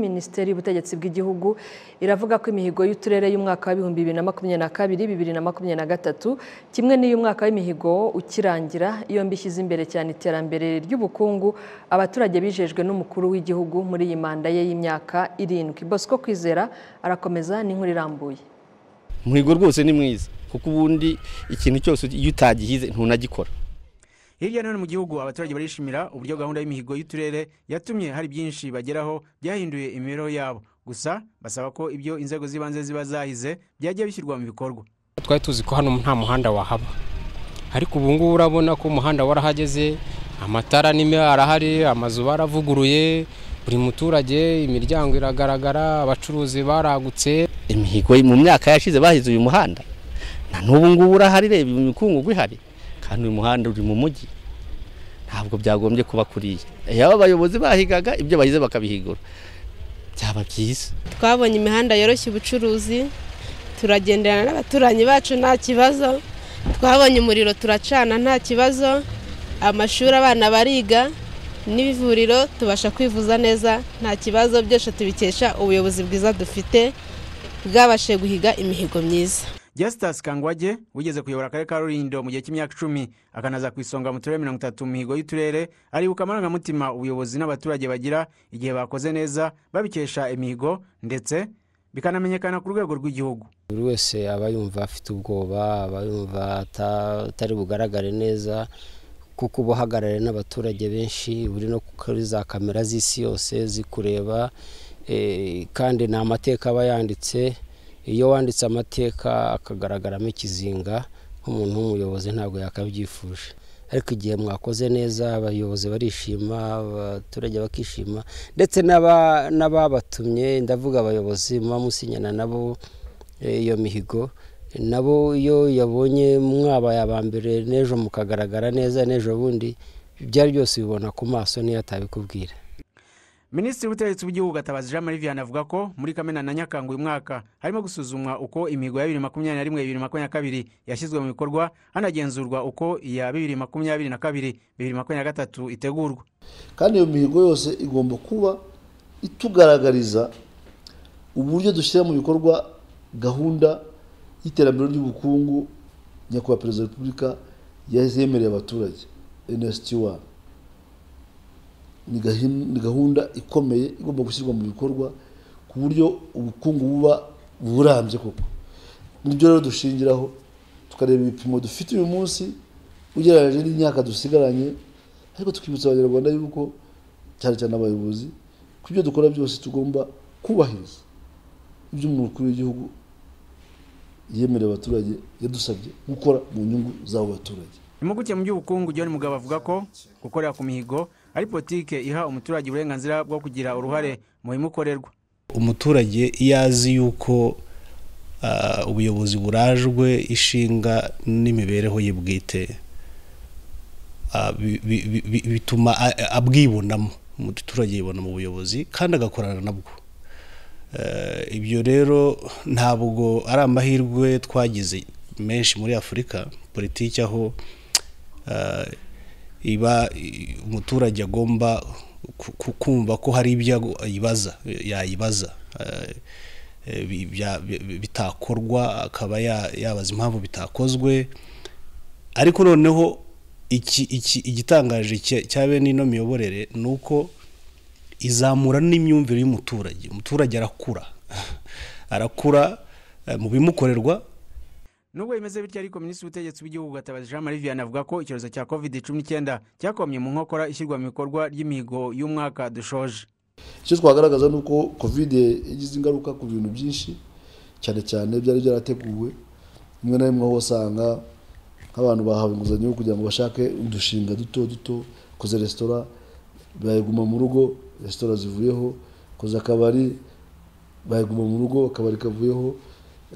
minisiteri y'ubutegetsi bw'igihugu iravuga ko imihigo y'uturere y'umwaka w'ibihumbi bibiri na makumyabiri na kabiri bibiri na makumyabiri na gatatu kimwe n'iy'umwaka w'imihigo ukirangira yombi ishyize imbere cyane iterambere ry'ubukungu abaturage bijejwe n'umukuru w'igihugu muri iyi manda ye y'imyaka irindwi bosco kwizera arakomeza n'inkuru irambuye umuhigo rwose ni mwiza kuko ubundi ikintu cyose iyo utagihize ntunagikora hirya no hino mu gihugu abaturage barishimira uburyo gahunda y'imihigo y'uturere yatumye hari byinshi bageraho byahinduye imibereho yabo gusa basaba ko ibyo inzego z'ibanze ziba zahize byajya bishyirwa mu bikorwa twari tuzi ko hano nta muhanda wahaba ariko ubu ngubu urabona ko umuhanda warahageze amatara nime arahari amazu baravuguruye buri muturage imiryango iragaragara abacuruzi baragutse imihigo mu myaka yashize bahize uyu muhanda na n'ubu ngubu urahari reba imikungugu ihari kandi uyu muhanda uri mu mujyi ntabwo byagombye kuba kuriya yaba abayobozi bahigaga ibyo bahize bakabihigura byaba byiza twabonye imihanda yoroshya ubucuruzi turagenderana n'abaturanyi bacu nta kibazo twabonye umuriro turacana nta kibazo amashuri abana bariga n'ivuriro tubasha kwivuza neza nta kibazo byose tubikesha ubuyobozi bwiza dufite bwabashe guhiga imihigo myiza Justus Kangwage wigeze kuyobora akarere ka Rulindo mu gihe cy'imyaka icumi akanaza ku isonga mu turere mirongo itatu mu mihigo y'uturere aribuka amarangamutima ubuyobozi n'abaturage bagira igihe bakoze neza babikesha imihigo ndetse bikanamenyekana ku rwego rw'igihugu buri wese aba yumva afite ubwoba aba yumva ata- atari bugaragare neza kuko uba uhagarariwe n'abaturage benshi uri no kuri za kamera z'isi yose zikureba eh, kandi ni amateka aba yanditse iyo wanditse amateka akagaragaramo ikizinga nk'umuntu w'umuyobozi ntabwo yakabyifuje ariko igihe mwakoze neza abayobozi barishima abaturage bakishima ndetse n'aba- n'ababatumye ndavuga abayobozi muba musinyana nabo eh, iyo mihigo nabo iyo yabonye mwabaye aba mbere n'ejo mukagaragara neza n'ejo bundi ibyari byose ubibona ku maso n'iyo atabikubwira Minisitiri w'ubutegetsi bw'igihugu Gatabazi Jean Marie Vianney avuga ko muri Kamena na Nyakanga uyu mwaka harimo gusuzumwa uko imihigo ya bibiri makumyabiri na rimwe bibiri makumyabiri na kabiri yashyizwe mu bikorwa hanagenzurwa uko iya bibiri makumyabiri na kabiri bibiri makumyabiri na gatatu itegurwa kandi iyo mihigo yose igomba kuba itugaragariza uburyo dushyira mu bikorwa gahunda y'iterambere ry'ubukungu nyakubahwa perezida wa repubulika yemereye abaturage nsty1 ni gahin- ni gahunda ikomeye igomba gushyirwa mu bikorwa ku buryo ubukungu buba burambye koko nibyo rero dushingiraho tukareba ibipimo dufite uyu munsi ugereranyije n'imyaka dusigaranye ariko tukibutsa abanyarwanda yuko cyane cyane abayobozi ko ibyo dukora byose tugomba kubahiriza ibyo umukuru w'igihugu yemerera abaturage yadusabye gukora mu nyungu z'abo baturage impuguke mu by'ubukungu john mugabo avuga ko gukorera ku mihigo ari politike iha umuturage uburenganzira bwo kugira uruhare mu bimukorerwa umuturage iyo azi yuko ah, ubuyobozi burajwe ishinga n'imibereho ye bwite ah, bi- bi- bi- bi- bituma a- a- abwibonamo umuturage yibona mu buyobozi kandi agakorana nabwo Eh, ibyo rero ntabwo ari amahirwe twagize menshi muri afurika politiki aho ah, iba i- umuturage agomba ku- ku- kumva ko hari ibyo ago- yibaza yayibaza eh, eh, bi- bya- bi- bitakorwa akaba ya- yabaza impamvu bitakozwe ariko noneho iki- iki- igitangaje cya- cya bene ino miyoborere ni uko izamura n'imyumvire y'umuturage umuturage arakura arakura eh, mu bimukorerwa nubwo bimeze bityo ariko minisitiri w'ubutegetsi bw'igihugu gatabazi jean marie vianney avuga ko icyorezo cya covid cumi n'icyenda cyakomye mu nkokora ishyirwa mu bikorwa ry'imihigo y'umwaka dushoje icyo twagaragaza ni uko kovide yagize ingaruka ku bintu byinshi cyane cyane byari byarateguwe rimwe na rimwe aho usanga nk'abantu bahawe inguzanyo yo kugira ngo bashake udushinga duto duto koze resitora bayiguma mu rugo resitora zivuyeho koze akabari bayiguma mu rugo akabari kavuyeho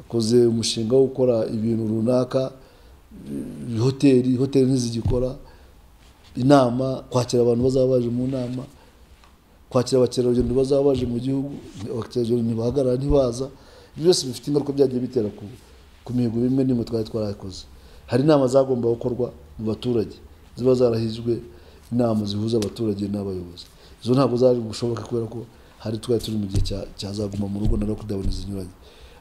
koze umushinga wo gukora ibintu runaka eh, hoteli hoteli ntizigikora inama kwakira abantu bazaba baje mu nama kwakira abakerarugendo bazaba baje mu gihugu abakerarugendo ntibahagarara ntibaza ibyo byose bifite ingaruka byagiye bitera ku, ku mihigo bimwe n'imwe twari twarakoze hari inama zagomba gukorwa mu baturage ziba zarahizwe inama zihuza abaturage n'abayobozi izo ntabwo zari gushoboka kubera ko hari twari turi mu gihe cya- cyazaguma mu rugo na lockdown zinyuranye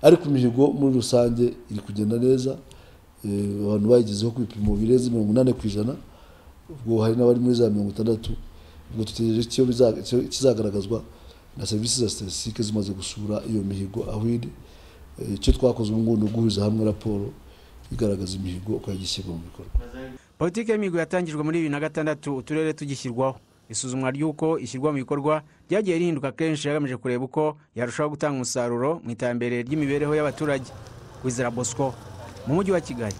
ariko imihigo muri rusange iri kugenda neza eh, abantu bayigezeho ku bipimo birenze mirongo inani ku ijana ubwo hari n'abari muri za mirongo itandatu ubwo dutegereje icyo biza- icyo kizagaragazwa na serivisi za statistique zimaze gusura iyo mihigo aho iri Eh, icyo twakoze ubu ngubu ni uguhuza hamwe raporo igaragaza imihigo uko yagiye ishyirwa mu bikorwa politiki y'imihigo yatangijwe muri bibiri na gatandatu uturere tugishyirwaho isuzumwa ry'uko ishyirwa mu bikorwa ryagiye rihinduka kenshi hagamije kureba uko yarushaho gutanga umusaruro mu iterambere ry'imibereho y'abaturage wizera bosco mu mujyi wa kigali